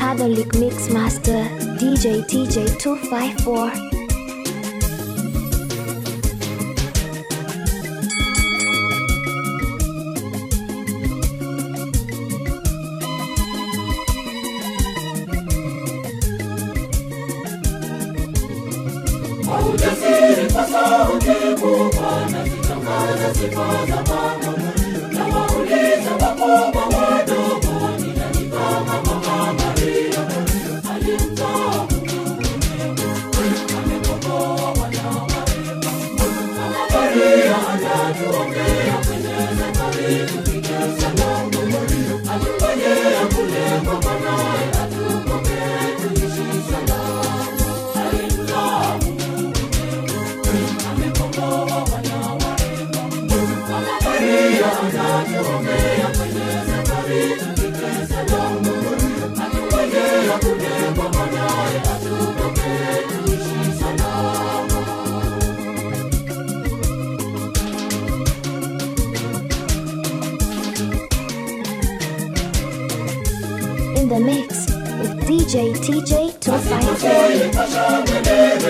Catholic Mix Master DJ TJ 254. Kwa ujasiri kwa sauti kubwa nazitangaza sifa za Bwana. Nawauliza wakubwa wadogo, ni nani kama Mama Maria alimtoa amekomboa wana wa Eva. Mama Maria anatuombea kwenye safari tufike salama. Atungojea kule kwa mwanawe, atuombee tuishi salama. Alimtoa amekomboa wana wa Eva. Mama Maria anatuombea kwenye safari tufike salama. Atungojea kule kwa mwanawe, atuombee tuishi salama. In the mix with DJ TJ 254.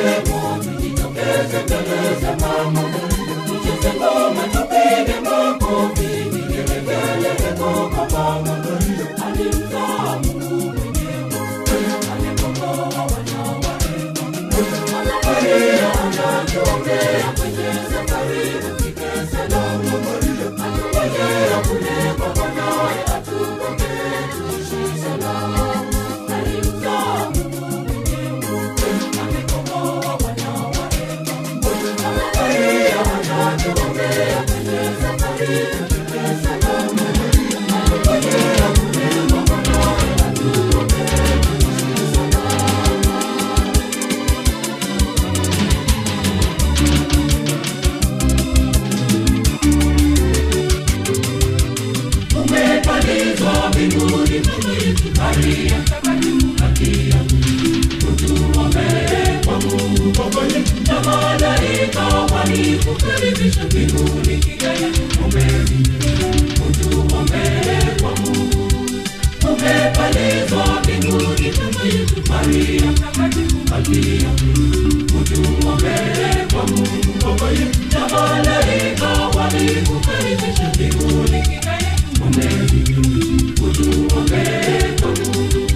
Umepandizwa mbinguni Maria Maria utuombee kwa Mungu pamoja na malaika walikukaribisha mbinguni kigaya ombeni utuombee kwa Mungu umepandizwa mbinguni Maria Maria utuombee kwa Mungu pamoja na malaika walikukaribisha mbinguni kigaya ombeni utuombee kwa Mungu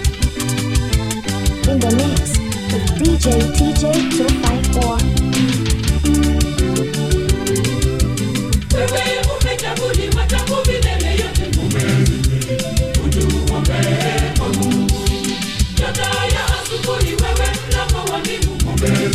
In the mix with DJ TJ 254. Wewe umechaguliwa tangu milele yote utuombee kwa Mungu. Nyota ya asubuhi wewe mlango wa mbingu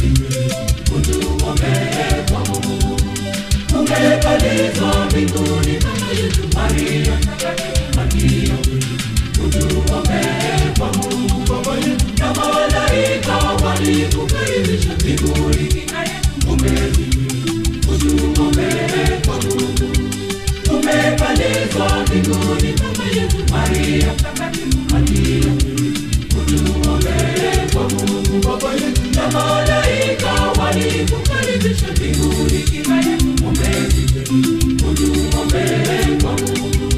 utuombee kwa Mungu. Umepandizwa mbinguni kama Yesu Maria Maria utuombee kwa Mungu pamoja na malaika walikukaribisha mbinguni kinaye umbeni utuombee kwa Mungu. Umepandizwa mbinguni kama Yesu Maria Maria utuombee kwa Mungu pamoja na malaika walikukaribisha mbinguni kinaye umbeni utuombee kwa Mungu.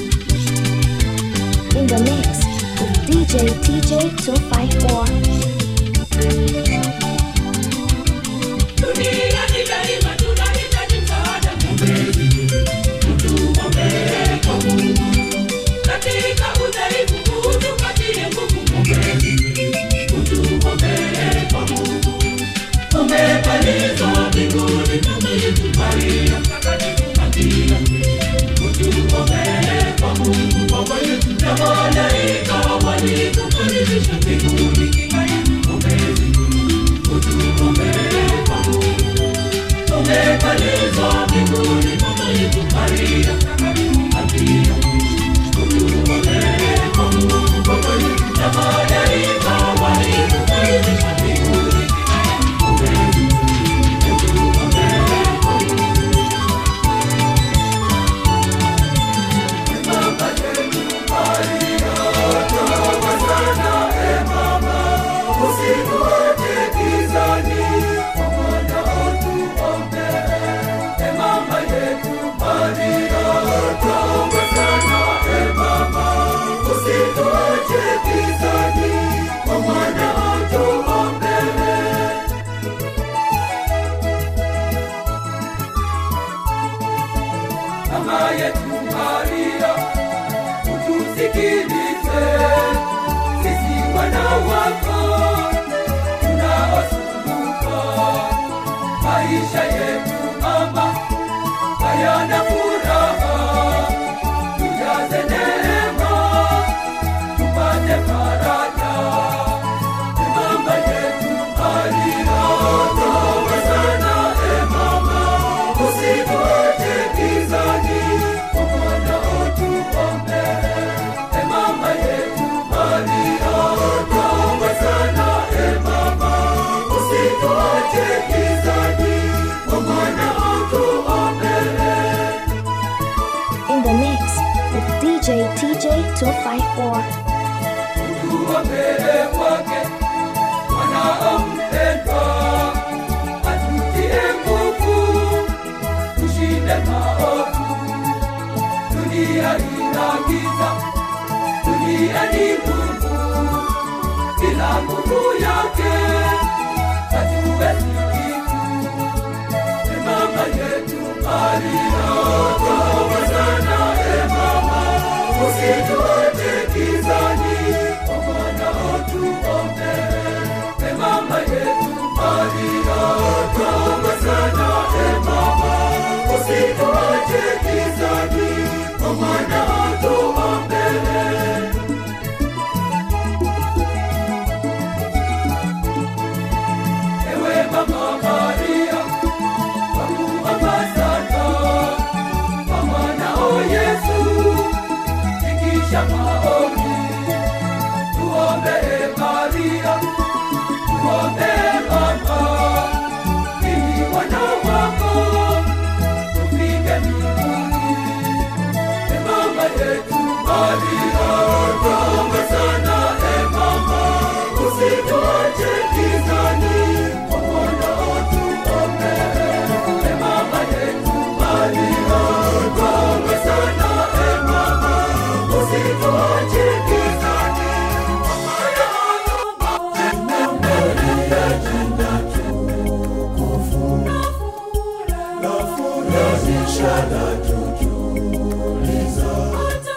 In the mix with DJ TJ 254. Duniani daima tunahitaji msaada. Utuombee kwa Mungu. Katika udhaifu huu tupatie nguvu. Utuombee kwa Mungu. Umepandizwa mbinguni kama Yesu Maria Maria. Utuombee kwa Mungu pamoja na malaika walikukaribisha mbinguni kama yetu Maria, utusikilize sisi wana wako tunaosumbuka. Maisha yetu mama hayana furaha, tujaze neema tupate faraja. E mama yetu Maria, toba sana e mama, usituache gizani, kwa mwana utuombe. E mama yetu Maria, toba sana e mama, usituache gizani, kwa mwana utuombe. In the mix with DJ TJ 254. tuombee kwake wanaompendwa, atutie nguvu, tushinde maovu. Dunia ina giza, dunia ni nguvu, bila nguvu yake hatuwezi kitu. E mama yetu Maria, toba sana e mama, usituache gizani, kwa mwana utuombe. E mama yetu Maria, toba sana e mama, usituache gizani, kwa mwana utuombe. Ewe mama Maria, wakuomba sana kwa mwanao Yesu, fikisha maombi, tuombee Maria, tuombee mama, ili wana wako tufike mbinguni. E mama yetu Maria, tuombe sana e mama, usituache gizani, kwa mwanao tuombe. E mama yetu Maria, tuombe sana e mama, usituache gizani, kwa mwanao tuombe. Maria, jina tukufu na furahisha na tutuliza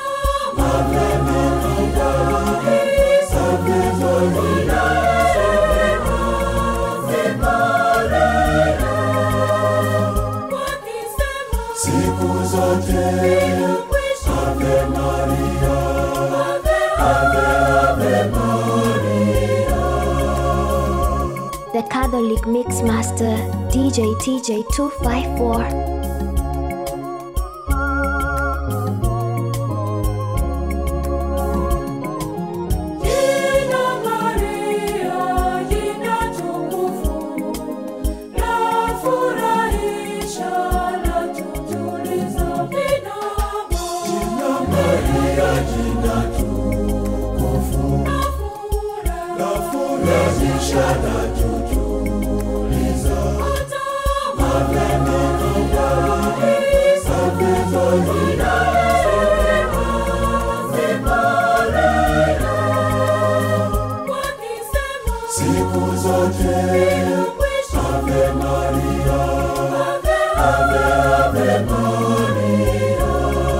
siku zote Ave Maria, Ave Ave Maria. The Catholic Mix Master DJ TJ 254. Jina Maria, jina tukufu, lafurahisha, latutuliza vinamo. Jina Maria, jina tukufu, lafurahisha, latutuliza siku zote Ave Maria, Ave Ave Maria.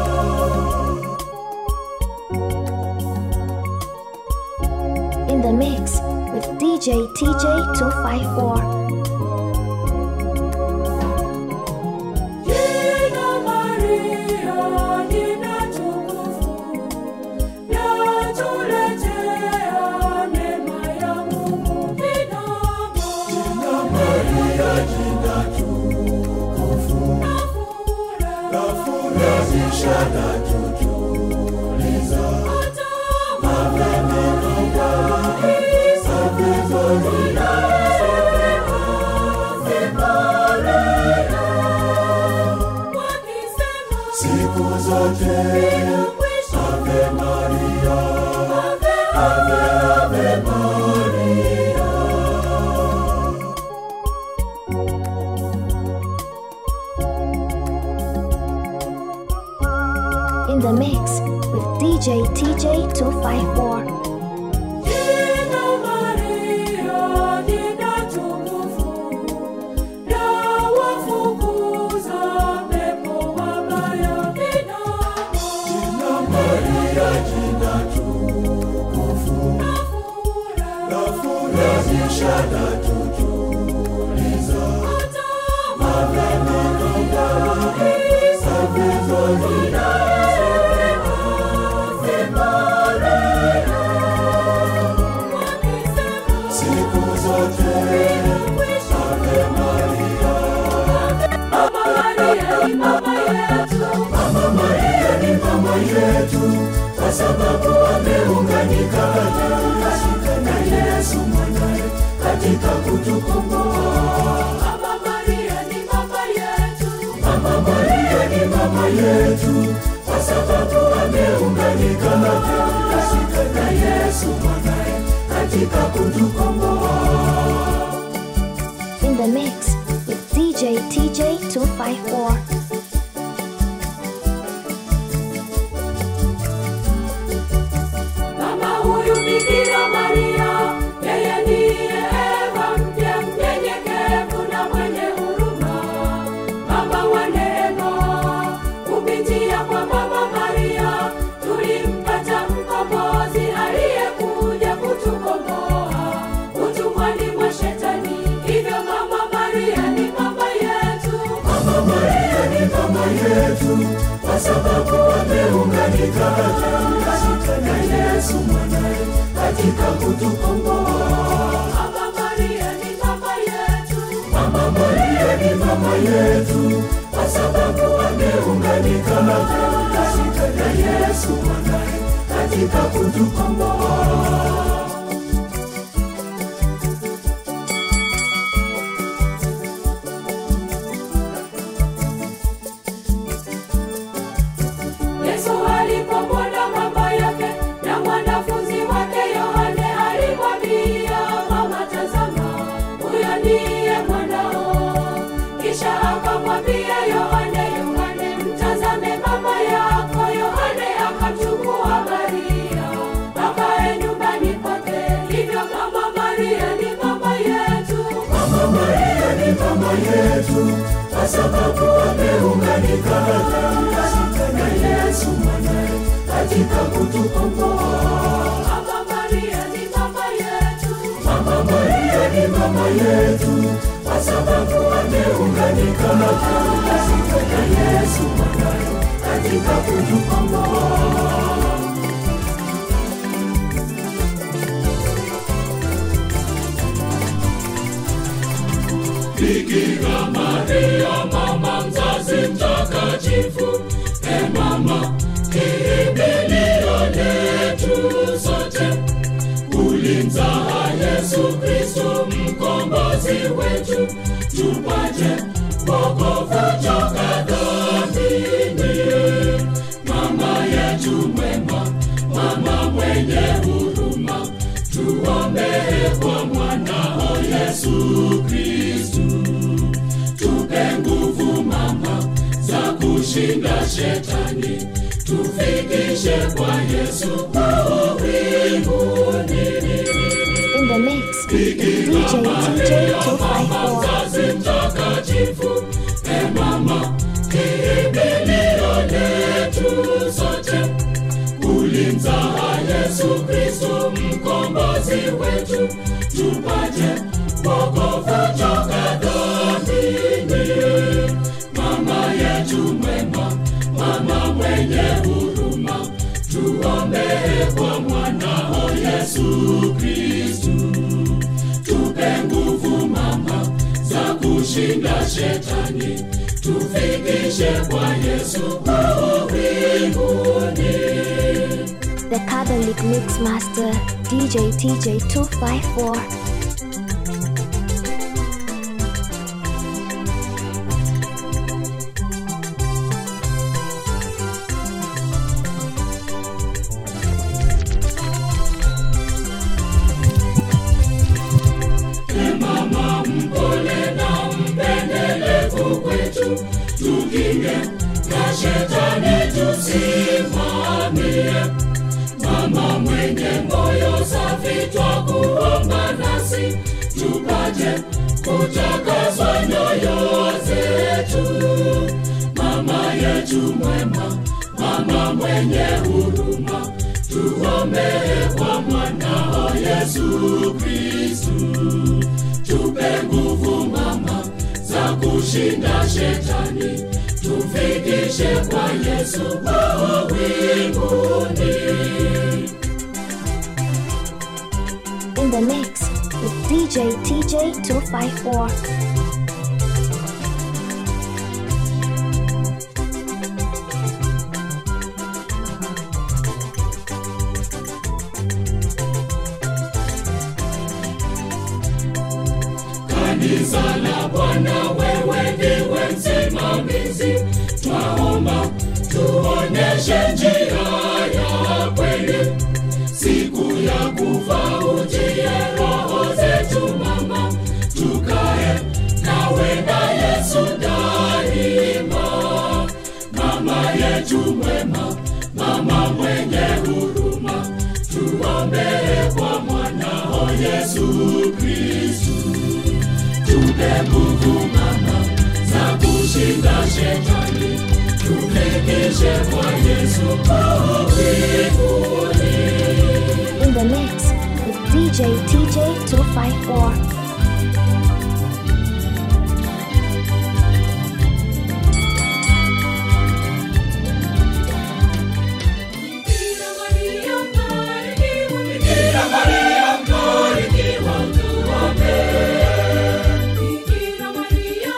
In the mix with DJ TJ 254. Jina Maria, jina tukufu, latuletea neema ya Mungu binadamu. Jina Maria, jina tukufu, lafurahisha na tutuliza. Ave Maria, Ave Maria, Ave Maria. siku zote Ave Maria, Ave Ave Maria. In the mix with DJ TJ 254. Jina Maria, jina tukufu, la wafukuza pepo wabaya. maisha na tutuliza siku zote Ave Maria Mama Maria ni mama yetu kwa sababu ameunganika na Yesu mwanaye katika kutukomboa. Mama Maria ni mama yetu kwa sababu ameunganika na Yesu mwanaye katika kutukomboa. In the mix with DJ TJ 254. Mama huyu Bikira Maria, yeye ndiye Eva mpya mnyenyekevu na mwenye huruma, Baba wa neema. Kupitia kwa Mama Maria tulimpata mkombozi aliyekuja kutukomboa utumwani mwa Shetani. Hivyo Mama Maria ni mama yetu, Mama Maria ni mama yetu kwa sababu ameunganika na Yesu mwanaye katika kutukomboa. Mama Maria ni mama yetu, Mama Maria ni mama yetu kwa sababu ameunganika na Yesu mwanaye katika kutukomboa. Yesu alipomwona mama yake na mwanafunzi wake Yohane alimwambia, mama, tazama, huyo ndiye mwanao. Kisha akamwambia Yohane, Yohane, mtazame mama yako. Yohane akamchukua Maria akae nyumbani kwake. Hivyo mama Maria ni mama yetu, mama Maria ni mama yetu kwa sababu ameunganika na Yesu mwanaye katika kutukomboa. Mama Maria ni mama yetu, Mama Maria ni mama yetu kwa sababu ameunganika na Yesu mwanaye katika kutukomboa. Bikira Maria, mama mzazi mtakatifu, e mama, kimbilio letu sote. Ulimzaa Yesu Kristo mkombozi wetu, tupate wokovu toka dhambini. Mama yetu mwema, mama mwenye huruma, tuombee kwa mwanao Yesu Kristu. Tupe nguvu mama za kushinda shetani, tufikishe kwa Yesu mbinguni. In the mix with DJ TJ 254. Mzazi mtakatifu, e mama, kimbilio letu sote. Ulimzaa Yesu Kristo mkombozi wetu, tupate wokovu toka dhambini. Mama yetu mwema, mama mwenye huruma, tuombee kwa mwanao Yesu Kristu. Tupe nguvu mama za kushinda shetani, tufikishe kwa Yesu mbinguni. The Catholic Mix Master DJ TJ 254. mama mpole na mpendelevu kwetu, tukinge na shetani tusimamie. Mama mwenye moyo safi, twakuomba nasi tupate kutakaswa nyoyo zetu. Mama yetu mwema, mama mwenye huruma, tuombee kwa mwanao Yesu Yesu Kristu. Tupe nguvu mama za kushinda shetani, tufikishe kwa Yesu oh, mbinguni. In the mix with DJ TJ 254. Kanisa la Bwana, wewe ndiwe msimamizi, twaomba tuonyeshe njia ya kweli, siku ya kufa ujie roho zetu mama, tukae nawe na Yesu daima. Mama yetu mwema, mama mwenye huruma, tuombee kwa mwanao Yesu Kristu tupe nguvu mama za kushinda shetani, tufikishe kwa Yesu oh, mbinguni. In the mix with DJ TJ 254. Bikira Maria mbarikiwa, tuombee. Bikira Maria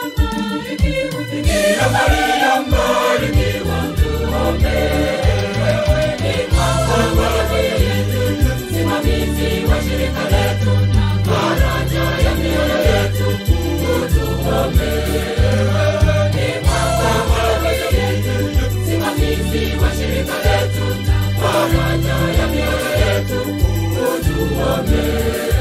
mbarikiwa, tuombee. Wewe ni mama yetu, msimamizi wa shirika letu na faraja ya mioyo yetu, utuombee. Wewe ni mama yetu, msimamizi wa shirika letu na faraja ya mioyo yetu, utuombee.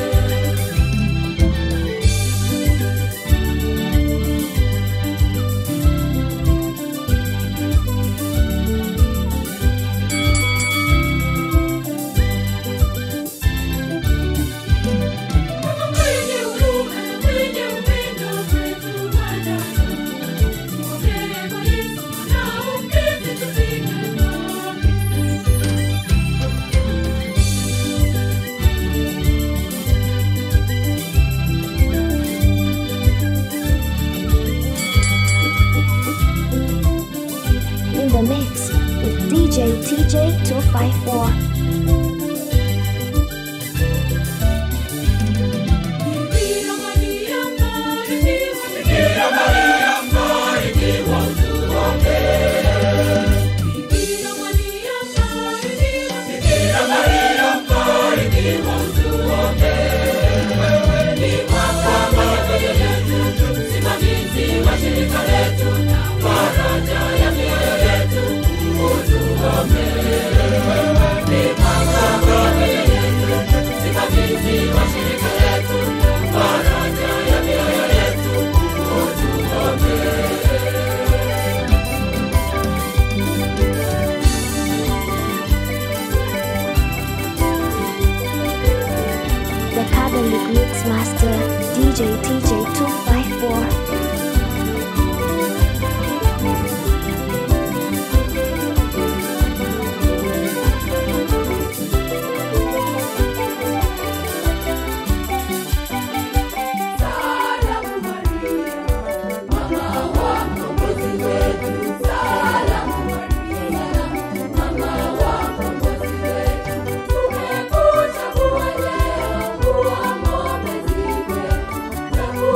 Mwenye huruma na mwenye upendo kwetu Bwana, tuombee kwa Yesu na umpende tufike kwake. In the mix with DJ TJ 254. Bikira Maria mbarikiwa, Bikira Maria mbarikiwa, tuombee. Bikira Maria mbarikiwa, Bikira Maria mbarikiwa, tuombee. Wewe ni mama yetu, msimamizi wa shirika letu na faraja ya mioyo yetu, utuombee. Wewe ni mama yetu, msimamizi wa shirika letu na faraja ya mioyo yetu, utuombee. The Catholic Mix Master DJ TJ 254. Salamu Maria, mama wa mkombozi wetu. Salamu Maria, mama wa mkombozi wetu. Tumekuchagua leo kuwa mwombezi wetu.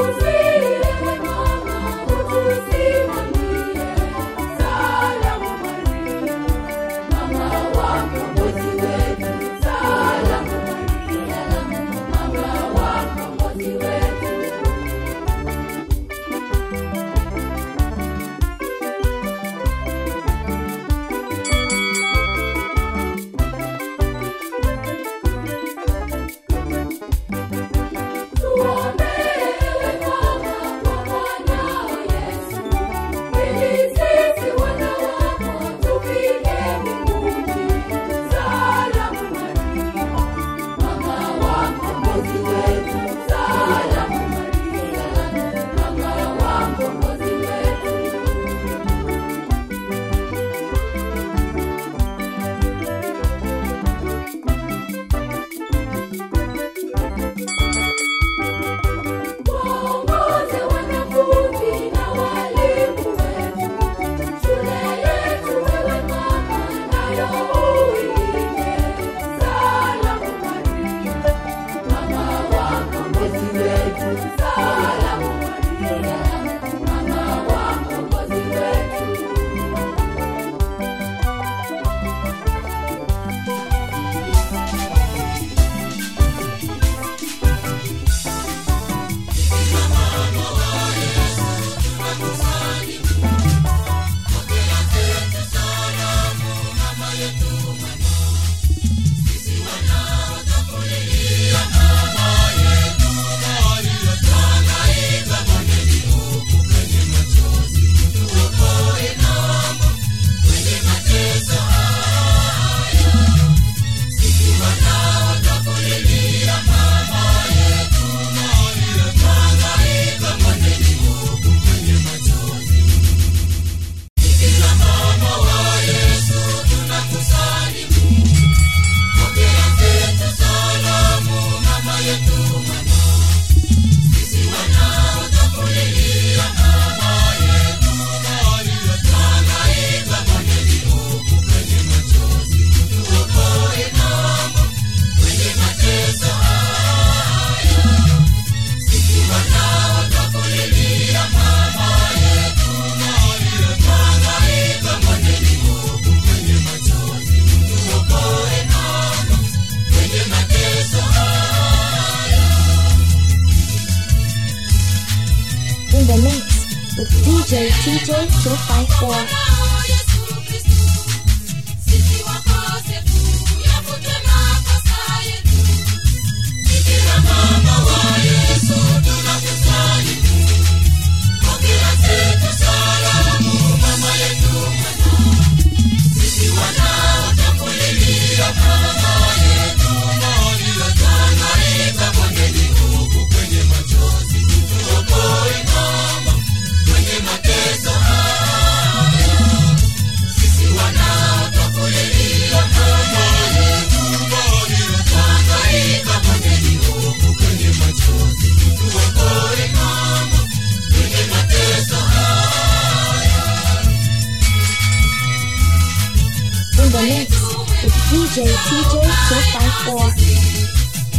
DJ 254. In the mix with DJ TJ 254.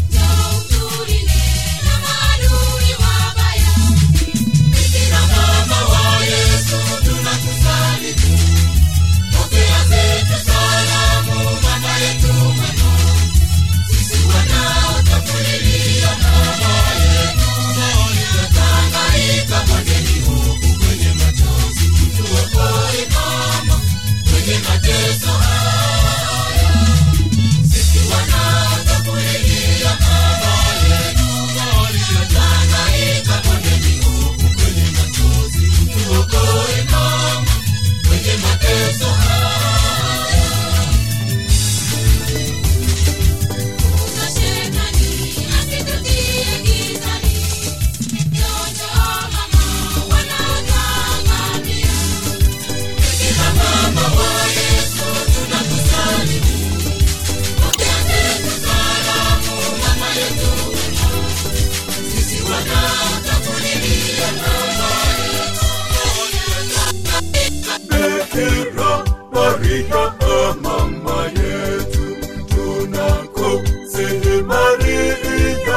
Bikira Maria mama yetu, tunakusihi Maria,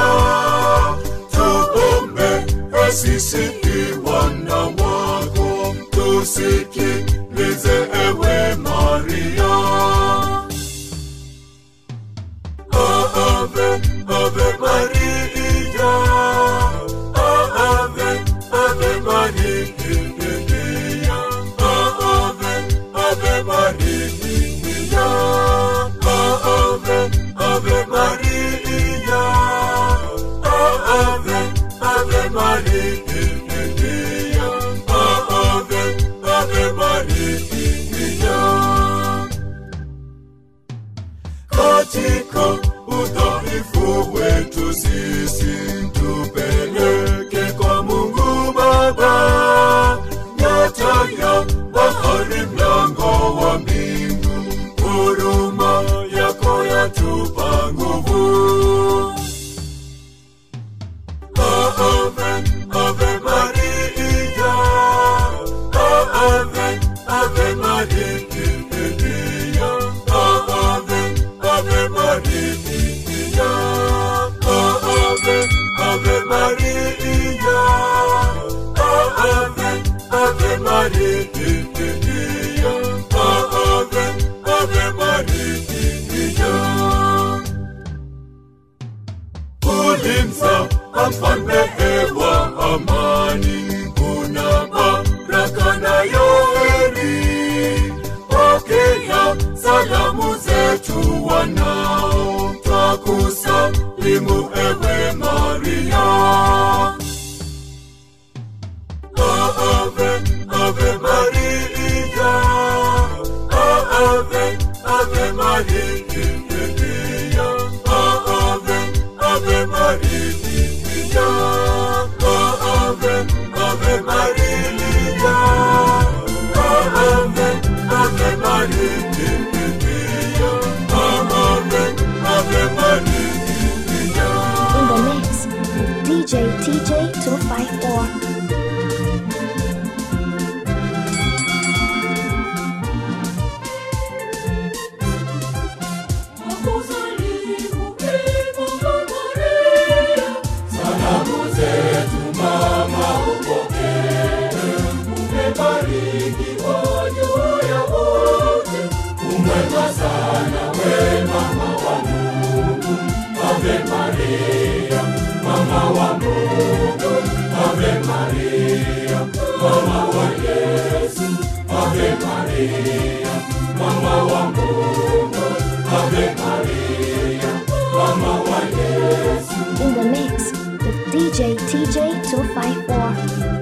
tuombe sisi wana wako, tusikilize ewe Maria. Ave, Ave Maria, Ave, Ave Maria, Ave, Ave Maria, Ave, Ave Maria, Ave, Ave Maria, Ave, Ave Maria katika udhaifu wetu sisi tupeleke kwa Mungu Baba, nyota ya bahari, mlango wa mbingu, huruma yako yatupa nguvu. Ave, Ave Maria, Ave, Ave Maria, Ave, Ave Maria, Ave, Ave Maria, Ave, Ave Maria, Ave, Ave Maria ulimza mfalme hewa amani, kuna baraka nayo heri. Pokea salamu zetu wanao, twakusalimu ewe Maria. Ave, Ave Maria, Ave, Ave Maria, Ave, Ave Maria, Ave, Ave Maria, Ave, Ave Maria, Ave, Ave Maria. In the mix DJ TJ 254. Salamu zetu mama upokee, umebarikiwa juu ya wote, umwema sana we mama wa Mungu. Ave Maria, mama wa Mungu, Ave Maria, mama wa Yesu. Maria, mama wa Mungu, Ave Maria, mama wa Yesu. In the mix with DJ TJ 254.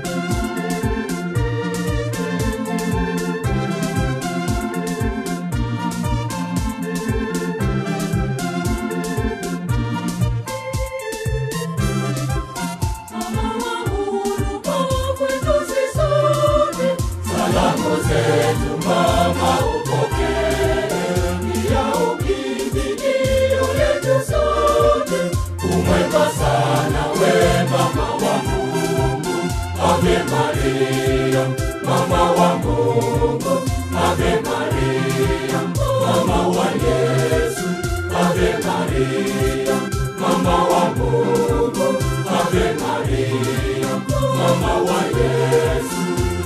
Salamu zetu mama upokee, pia ukimbilio letu sote. Umwema sana we mama wa Mungu, Ave Maria, mama wa Mungu, Ave Maria, mama wa Yesu, Ave Maria, mama wa Mungu, Ave Maria, mama wa Yesu.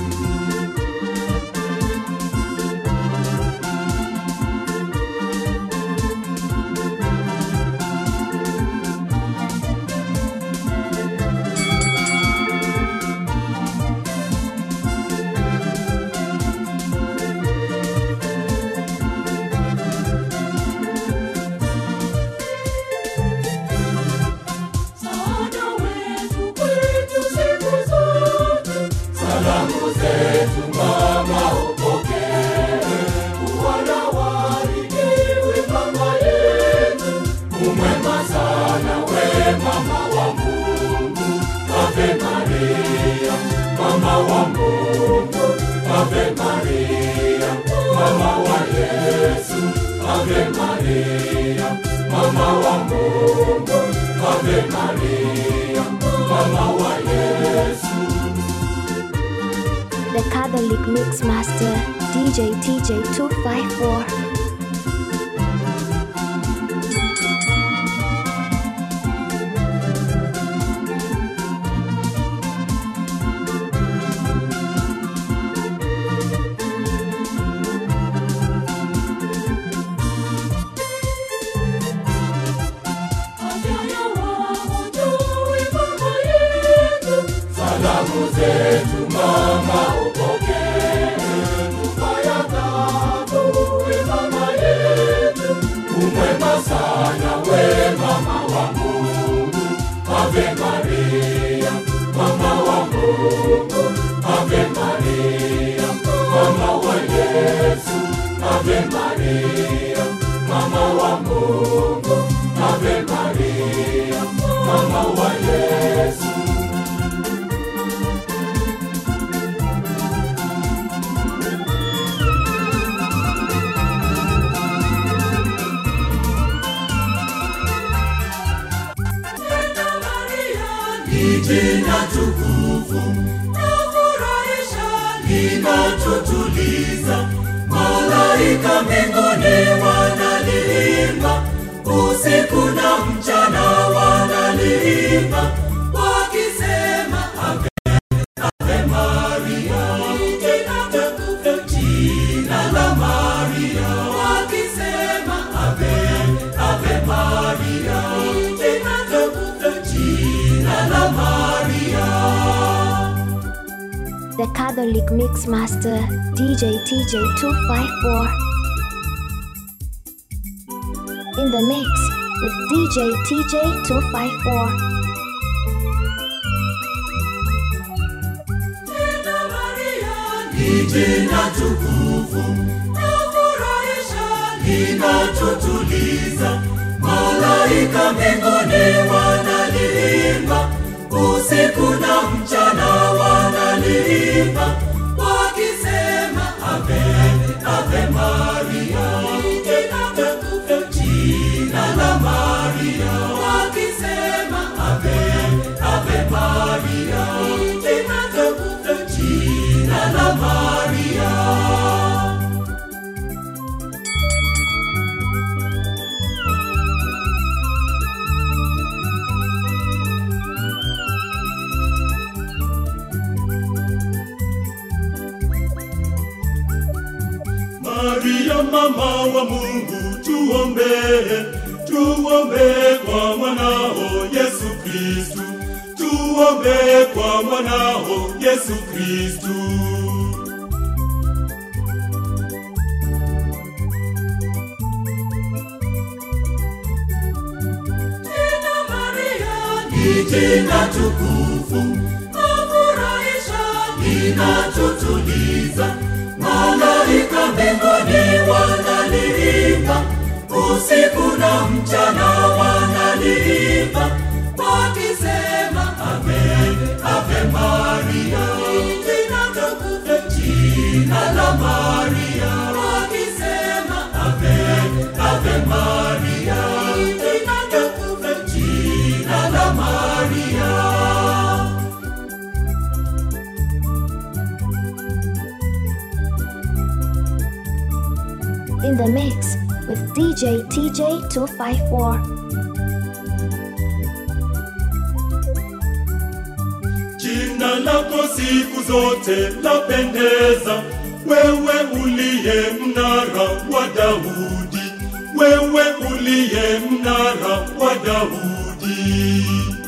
Msaada wetu kwetu siku zote. Salamu zetu mama upokee, Bwana waribiwe mama yetu, umwema sana we mama wa Mungu, Ave Maria, mama wa Mungu, Ave Maria, mama wa Yesu, Ave Maria, mama wa Mungu, Ave Maria, mama wa Yesu. The Catholic Mix Master DJ TJ 254. Salamu zetu mama upokee, nyumba ya tatu we mama yetu, umwema sana we mama wa Mungu, Ave Maria, mama wa Mungu, Ave Maria, mama wa Yesu, Ave Maria, mama wa Mungu, Ave Maria, mama wa Yesu. ni jina tukufu nafurahisha linatutuliza malaika mbinguni wanaliimba usiku na mchana wanaliimba wakisema ave ave maria jina tukufu jina la maria wakisema ave ave maria jina tukufu jina la maria The Catholic Mix Master DJ TJ 254. In the mix with DJ TJ 254. ni jina tukufu nafurahisha linatutuliza malaika mbinguni wanaliimba usiku na mchana wanaliimba wakisema ave ave maria jina tukufu jina la maria wakisema ave ave maria jina tukufu jina la maria Maria mama wa Mungu tuombee, tuombee kwa mwanao Yesu Kristu, tuombee kwa mwanao Yesu Kristu. ni jina tukufu, afurahisha, linatutuliza. Malaika mbinguni wanaliimba, usiku na mchana wanaliimba, wakisema ave, ave Maria, jina tukufu, jina la Maria, wakisema ave, ave Maria, jina tukufu, jina la Maria. In the mix with DJ TJ254. Jina lako siku zote lapendeza, wewe uliye mnara wa Daudi, wewe uliye mnara wa Daudi.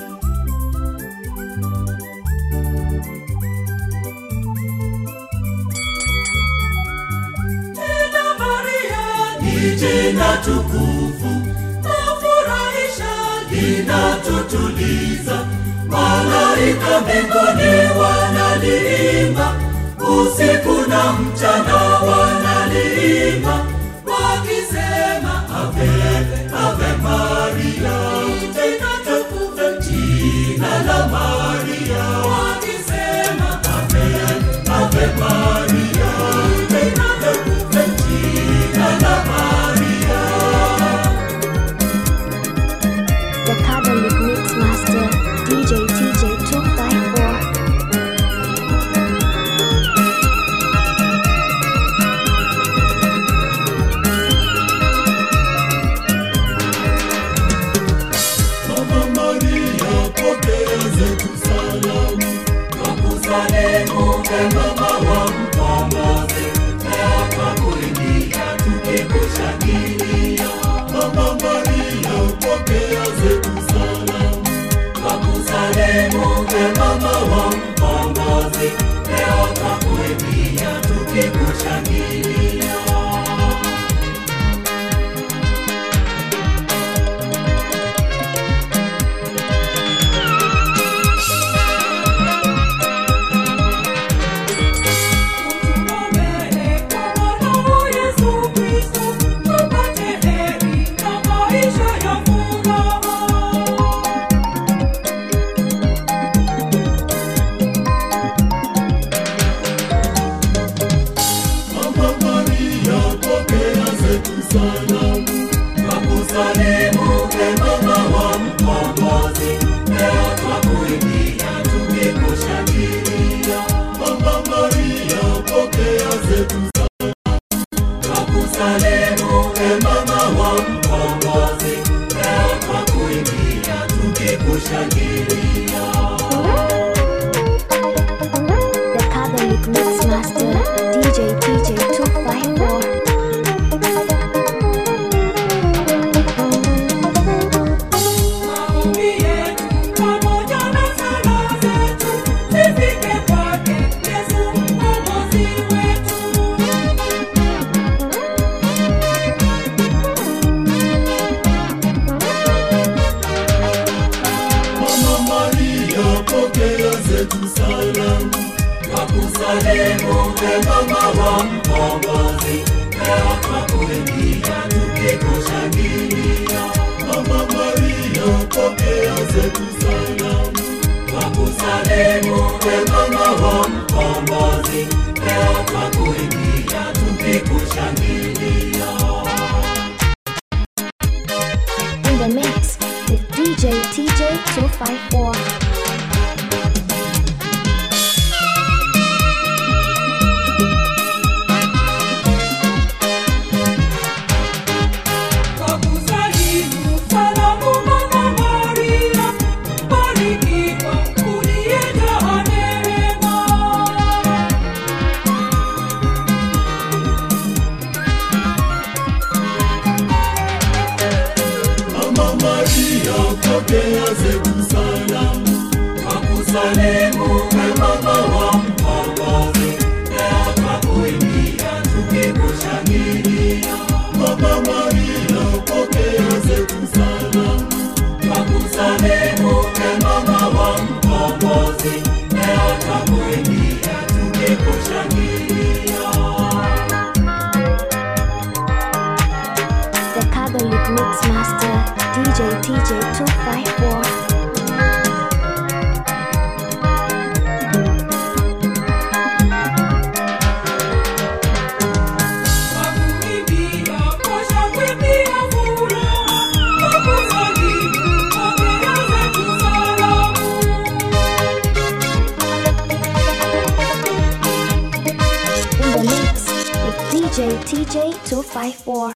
Jina Maria ni jina tukufu, afurahisha, linatutuliza. Malaika mbinguni wanaliimba, usiku na mchana wanaliimba, wakisema ave, ave Maria, jina tukufu, jina la Maria, wakisema ave, ave Maria, jina tukufu, jina la Maria. The Catholic Mix Master DJ TJ254. Mama Maria, pokea zetu salamu. Twakusalimu e mama wa mkombozi, leo twakuimbia tukikushangilia. Mama Maria, pokea zetu salamu. Twakusalimu e mama wa mkombozi, leo twakuimbia tukikushangilia. Mama Maria, pokea zetu salamu. Twakusalimu e mama wa mkombozi, leo twakuimbia tukikushangilia. Mama Maria, pokea zetu salamu. Twakusalimu e mama wa mkombozi, leo twakuimbia tukikushangilia. The Catholic Mix Master DJ TJ254. Maombi yetu pamoja na sala zetu zifike kwake Yesu mkombozi wetu. Mama Maria, pokea zetu salamu. Twakusalimu e mama wa mkombozi, leo twakuimbia tukikushangilia. Mama Maria, pokea zetu salamu. Twakusalimu e mama wa mkombozi, leo twakuimbia tukikushangilia. In the mix with DJ TJ254. Twakusalimu salamu Mama Maria, barikiwa uliyejaa neema. Mama Maria, pokea zetu salamu. Twakusalimu e mama wa mkombozi, leo twakuimbia tukikushangilia. Mama Maria, pokea zetu salamu. Twakusalimu e Mixmaster DJ TJ 254. Wakuimbia kwa shangwe pia furaha, wakusalimu pokea zetu salamu. In the mix with DJ TJ 254.